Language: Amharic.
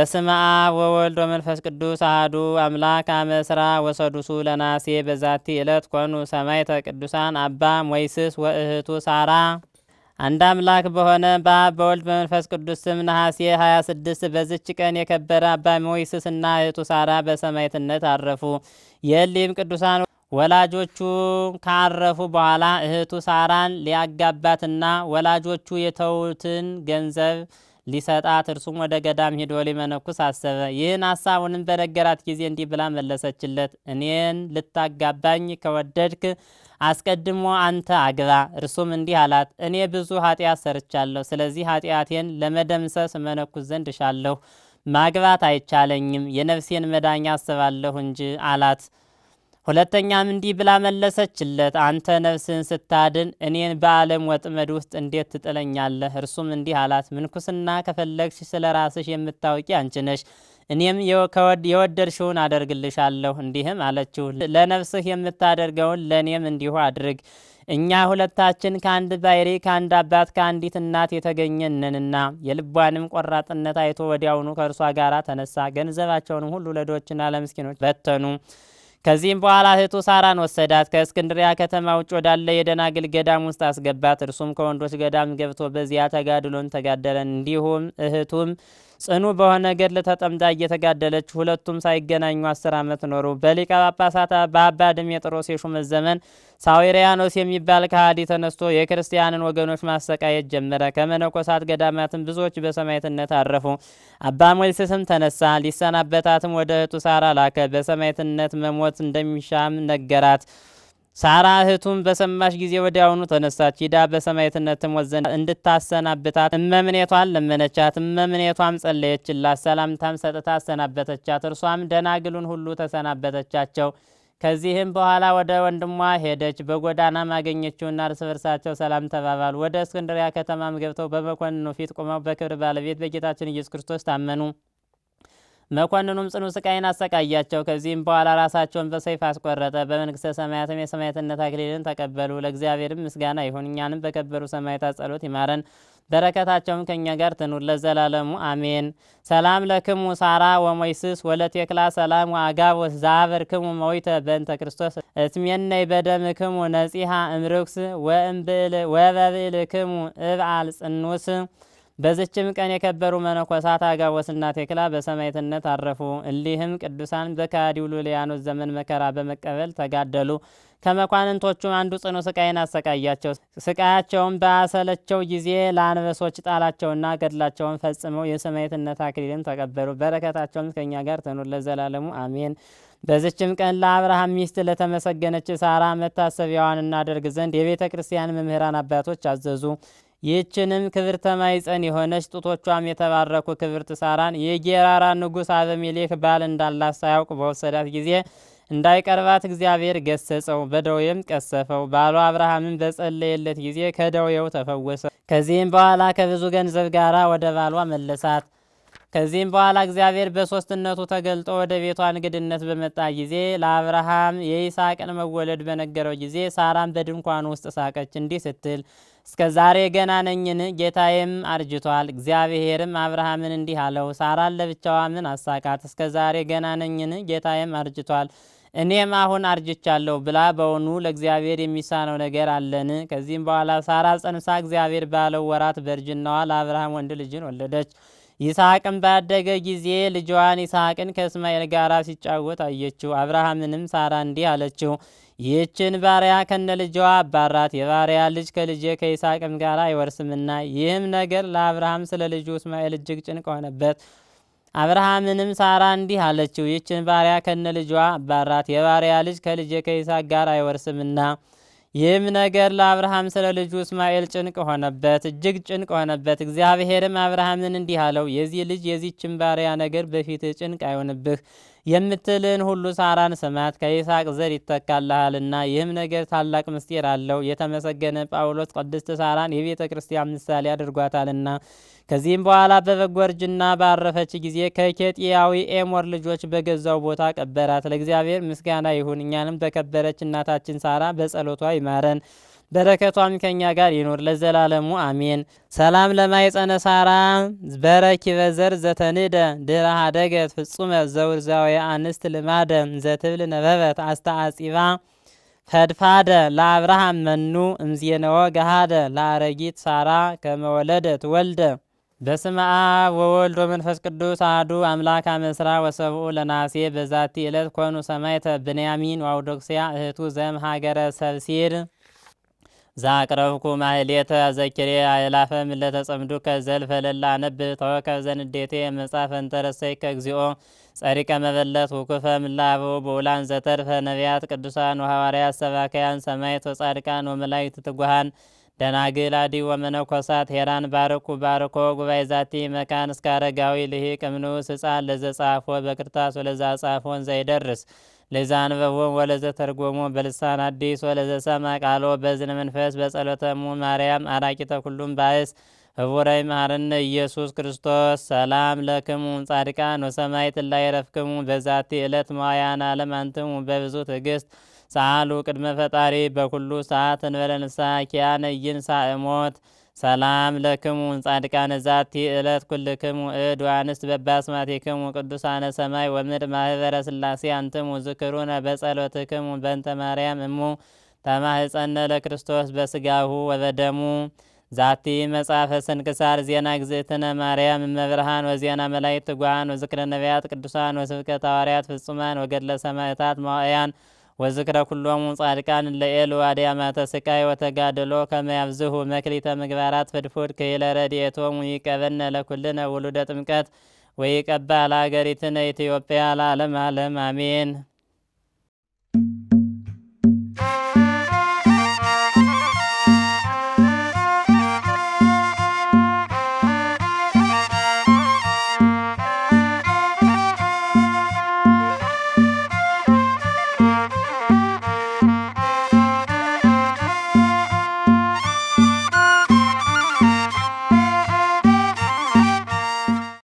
በስመ አብ ወወልድ ወመንፈስ ቅዱስ አሐዱ አምላክ አመ ዕስራ ወሰዱሱ ለነሐሴ በዛቲ ዕለት ኮኑ ሰማዕተ ቅዱሳን አባ ሞይስስ ወእህቱ ሳራ። አንድ አምላክ በሆነ በአብ በወልድ በመንፈስ ቅዱስ ስም ነሐሴ 26 በዝች ቀን የከበረ አባ ሞይስስ እና እህቱ ሳራ በሰማዕትነት አረፉ። የእሊህም ቅዱሳን ወላጆቹ ካረፉ በኋላ እህቱ ሳራን ሊያጋባትና ወላጆቹ የተዉትን ገንዘብ ሊሰጣት እርሱም ወደ ገዳም ሂዶ ሊመነኩስ አሰበ። ይህን ሀሳቡንም በነገራት ጊዜ እንዲህ ብላ መለሰችለት፣ እኔን ልታጋባኝ ከወደድክ አስቀድሞ አንተ አግባ። እርሱም እንዲህ አላት፣ እኔ ብዙ ኃጢአት ሰርቻለሁ። ስለዚህ ኃጢአቴን ለመደምሰስ መነኩስ ዘንድ እሻለሁ። ማግባት አይቻለኝም፣ የነፍሴን መዳኛ አስባለሁ እንጂ አላት። ሁለተኛም እንዲህ ብላ መለሰችለት፣ አንተ ነፍስህን ስታድን እኔን በዓለም ወጥመድ ውስጥ እንዴት ትጥለኛለህ? እርሱም እንዲህ አላት፣ ምንኩስና ከፈለግሽ ስለ ራስሽ የምታውቂ አንቺ ነሽ። እኔም የወደድሽውን አደርግልሻለሁ። እንዲህም አለችው፣ ለነፍስህ የምታደርገውን ለእኔም እንዲሁ አድርግ። እኛ ሁለታችን ከአንድ ባሕሪ ከአንድ አባት ከአንዲት እናት የተገኘንንና የልቧንም ቆራጥነት አይቶ ወዲያውኑ ከእርሷ ጋር ተነሳ። ገንዘባቸውንም ሁሉ ለድሆችና ለምስኪኖች በተኑ። ከዚህም በኋላ እህቱ ሳራን ወሰዳት፣ ከእስክንድሪያ ከተማ ውጭ ወዳለ የደናግል ገዳም ውስጥ አስገባት። እርሱም ከወንዶች ገዳም ገብቶ በዚያ ተጋድሎን ተጋደለን። እንዲሁም እህቱም ጽኑ በሆነ ገድል ተጠምዳ እየተጋደለች ሁለቱም ሳይገናኙ አስር ዓመት ኖሩ። በሊቀ ጳጳሳት በአባ ድሜጥሮስ የሹመት ዘመን ሳዊሪያኖስ የሚባል ከሃዲ ተነስቶ የክርስቲያንን ወገኖች ማሰቃየት ጀመረ። ከመነኮሳት ገዳማትም ብዙዎች በሰማዕትነት አረፉ። አባ ሞይስስም ተነሳ፣ ሊሰናበታትም ወደ እህቱ ሳራ ላከ። በሰማዕትነት መሞት እንደሚሻም ነገራት። ሳራ እህቱም በሰማሽ ጊዜ ወዲያውኑ ተነሳች። ሂዳ በሰማዕትነት ትሞት ዘንድ እንድታሰናብታት እመምኔቷን ለመነቻት። እመምኔቷም ጸለየችላት፣ ሰላምታም ሰጥታ አሰናበተቻት። እርሷም ደናግሉን ሁሉ ተሰናበተቻቸው። ከዚህም በኋላ ወደ ወንድሟ ሄደች። በጎዳናም አገኘችውና እርስ በርሳቸው ሰላም ተባባሉ። ወደ እስክንድሪያ ከተማም ገብተው በመኮንኑ ፊት ቆመው በክብር ባለቤት በጌታችን ኢየሱስ ክርስቶስ ታመኑ። መኮንኑም ጽኑ ስቃይን አሰቃያቸው። ከዚህም በኋላ ራሳቸውን በሰይፍ አስቆረጠ። በመንግስተ ሰማያትም የሰማዕትነት አክሊልን ተቀበሉ። ለእግዚአብሔርም ምስጋና ይሁን፣ እኛንም በከበሩ ሰማዕታት ጸሎት ይማረን፣ በረከታቸውም ከእኛ ጋር ትኑር ለዘላለሙ አሜን። ሰላም ለክሙ ሳራ ወሞይስስ ወለቴክላ ሰላም ወአጋብ ዛበርክሙ መዊተ በእንተ ክርስቶስ እትሜነይ በደምክሙ ነጺሃ እምርኩስ ወበብዕልክሙ እብዓል ጽኑስ በዝችም ቀን የከበሩ መነኮሳት አጋቦስና ቴክላ በሰማዕትነት አረፉ። እሊህም ቅዱሳን በከሃዲው ሉሊያኖስ ዘመን መከራ በመቀበል ተጋደሉ። ከመኳንንቶቹም አንዱ ጽኑ ስቃይን አሰቃያቸው። ስቃያቸውን በአሰለቸው ጊዜ ለአንበሶች ጣላቸውና ገድላቸውን ፈጽመው የሰማዕትነት አክሊልን ተቀበሉ። በረከታቸውም ከእኛ ጋር ትኑር ለዘላለሙ አሜን። በዝችም ቀን ለአብርሃም ሚስት ለተመሰገነች ሳራ መታሰቢያዋን እናደርግ ዘንድ የቤተ ክርስቲያን መምህራን አባቶች አዘዙ። ይህችንም ክብርተ ማኅፀን የሆነች ጡቶቿም የተባረኩ ክብርት ሳራን የጌራራ ንጉሥ አበሜሌክ ባል እንዳላት ሳያውቅ በወሰዳት ጊዜ እንዳይቀርባት እግዚአብሔር ገሰጸው፣ በደዌም ቀሰፈው። ባሏ አብርሃምን በጸለየለት ጊዜ ከደዌው ተፈወሰ። ከዚህም በኋላ ከብዙ ገንዘብ ጋር ወደ ባሏ መለሳት። ከዚህም በኋላ እግዚአብሔር በሦስትነቱ ተገልጦ ወደ ቤቷ እንግድነት በመጣ ጊዜ ለአብርሃም የይስሐቅን መወለድ በነገረው ጊዜ ሳራም በድንኳኑ ውስጥ ሳቀች እንዲህ ስትል እስከ ዛሬ ገና ነኝን? ጌታዬም አርጅቷል። እግዚአብሔርም አብርሃምን እንዲህ አለው፣ ሳራን ለብቻዋ ምን አሳቃት? እስከ ዛሬ ገና ነኝን? ጌታዬም አርጅቷል፣ እኔም አሁን አርጅቻለሁ ብላ በውኑ ለእግዚአብሔር የሚሳነው ነገር አለን? ከዚህም በኋላ ሳራ ጸንሳ እግዚአብሔር ባለው ወራት በእርጅናዋ ለአብርሃም ወንድ ልጅን ወለደች። ይስሐቅም ባደገ ጊዜ ልጇን ይስሐቅን ከእስማኤል ጋር ሲጫወት አየችው። አብርሃምንም ሳራ እንዲህ አለችው ይህችን ባሪያ ከነ ልጇ አባራት፣ የባሪያ ልጅ ከልጄ ከይስሐቅም ጋር አይወርስምና። ይህም ነገር ለአብርሃም ስለ ልጁ እስማኤል እጅግ ጭንቅ ሆነበት። አብርሃምንም ሳራ እንዲህ አለችው፣ ይህችን ባሪያ ከነ ልጇ አባራት፣ የባሪያ ልጅ ከልጄ ከይስሐቅ ጋር አይወርስምና። ይህም ነገር ለአብርሃም ስለ ልጁ እስማኤል ጭንቅ ሆነበት፣ እጅግ ጭንቅ ሆነበት። እግዚአብሔርም አብርሃምን እንዲህ አለው፣ የዚህ ልጅ የዚህችን ባሪያ ነገር በፊትህ ጭንቅ አይሆንብህ የምትልን ሁሉ ሳራን ስማት፣ ከይስሐቅ ዘር ይተካልሃልና። ይህም ነገር ታላቅ ምስጢር አለው። የተመሰገነ ጳውሎስ ቅድስት ሳራን የቤተ ክርስቲያን ምሳሌ አድርጓታልና። ከዚህም በኋላ በበጎ እርጅና ባረፈች ጊዜ ከኬጢያዊ ኤሞር ልጆች በገዛው ቦታ ቀበራት። ለእግዚአብሔር ምስጋና ይሁን፣ እኛንም በከበረች እናታችን ሳራ በጸሎቷ ይማረን በረከቷም ከኛ ጋር ይኑር ለዘላለሙ አሜን። ሰላም ለማይጸነ ሳራ በረኪበ ዘር ዘተንደ ድህረ ሀደገት ፍጹመ ዘውርዛዊ አንስት ልማደ ዘትብል ነበበት አስተአጺባ ፈድፋደ ለአብርሃም መኑ እምዜነወ ገሃደ ለአረጊት ሳራ ከመወለደት ወልደ በስመ አብ ወወልድ ወመንፈስ ቅዱስ አሐዱ አምላክ አመስራ ወሰብኡ ለናሴ በዛቲ ዕለት ኮኑ ሰማዕተ ብንያሚን ወአውዶክስያ እህቱ ዘም ሀገረ ሰብሲር ዛቅረብኩ ማህሌተ ዘኪሬ አእላፈ ምለተ ጸምዱከ ዘልፈ ለላ አነብብ ተወከብ ዘንዴቴ መጽሐፈ እንተረሰይከ እግዚኦ ጸሪቀ መበለት ውኩፈ ምላቡ በውላን ዘተርፈ ነቢያት ቅዱሳን ወሐዋርያት ሰባካያን ሰማዕት ወጻድቃን ወመላእክት ትጉሃን ደናግል አዲ ወመነኮሳት ሄራን ባርኩ ባርኮ ጉባኤ ዛቲ መካን እስከ አረጋዊ ልሂቅ እምንዑስ ሕፃን ለዘ ጻፎ በክርታስ ወለዛ ጻፎን ዘይደርስ ለዛ አንበቦም ወለዘ ተርጎሞ በልሳን አዲስ ወለዘ ሰማ ቃሎ በዝነ መንፈስ በጸሎተሙ ማርያም አራቂተ ኩሉም ባእስ ህቡረይ መሐረነ ኢየሱስ ክርስቶስ ሰላም ለክሙ ጻድቃን ወሰማዕት ላይ ረፍክሙ በዛቲ ዕለት መዋያን ዓለም አንትሙ በብዙ ትዕግስት ሰአሉ ቅድመ ፈጣሪ በኩሉ ሰዓት እንበለ ንስሐ ኪያነ ይንሣእ ሞት ሰላም ለክሙ ጻድቃነ ዛቲ ዕለት ኩልክሙ እድ ወአንስት በባስማቲክሙ ቅዱሳነ ሰማይ ወምድር ማህበረ ስላሴ አንትሙ ዝክሩነ በጸሎትክሙ በእንተ ማርያም እሙ ተማህፀነ ለክርስቶስ በስጋሁ ወበደሙ ዛቲ መጽሐፈ ስንክሳር ዜና ግዝእትነ ማርያም እመብርሃን ወዜና መላእክት ትጉሃን ወዝክረ ነቢያት ቅዱሳን ወስብከተ ሐዋርያት ፍጹማን ወገድለ ሰማዕታት መዋዕያን ወዝክረ ኩሎሙ ጻድቃን ለኤሉ አድያማተ ስቃይ ወተጋድሎ ከመያብዝሁ መክሊተ ምግባራት ፍድፉድ ክይለ ረድኤቶሙ ይቀበነ ለኩልነ ውሉደ ጥምቀት ወይቀባ ለሀገሪትነ ኢትዮጵያ ለዓለም ዓለም አሜን።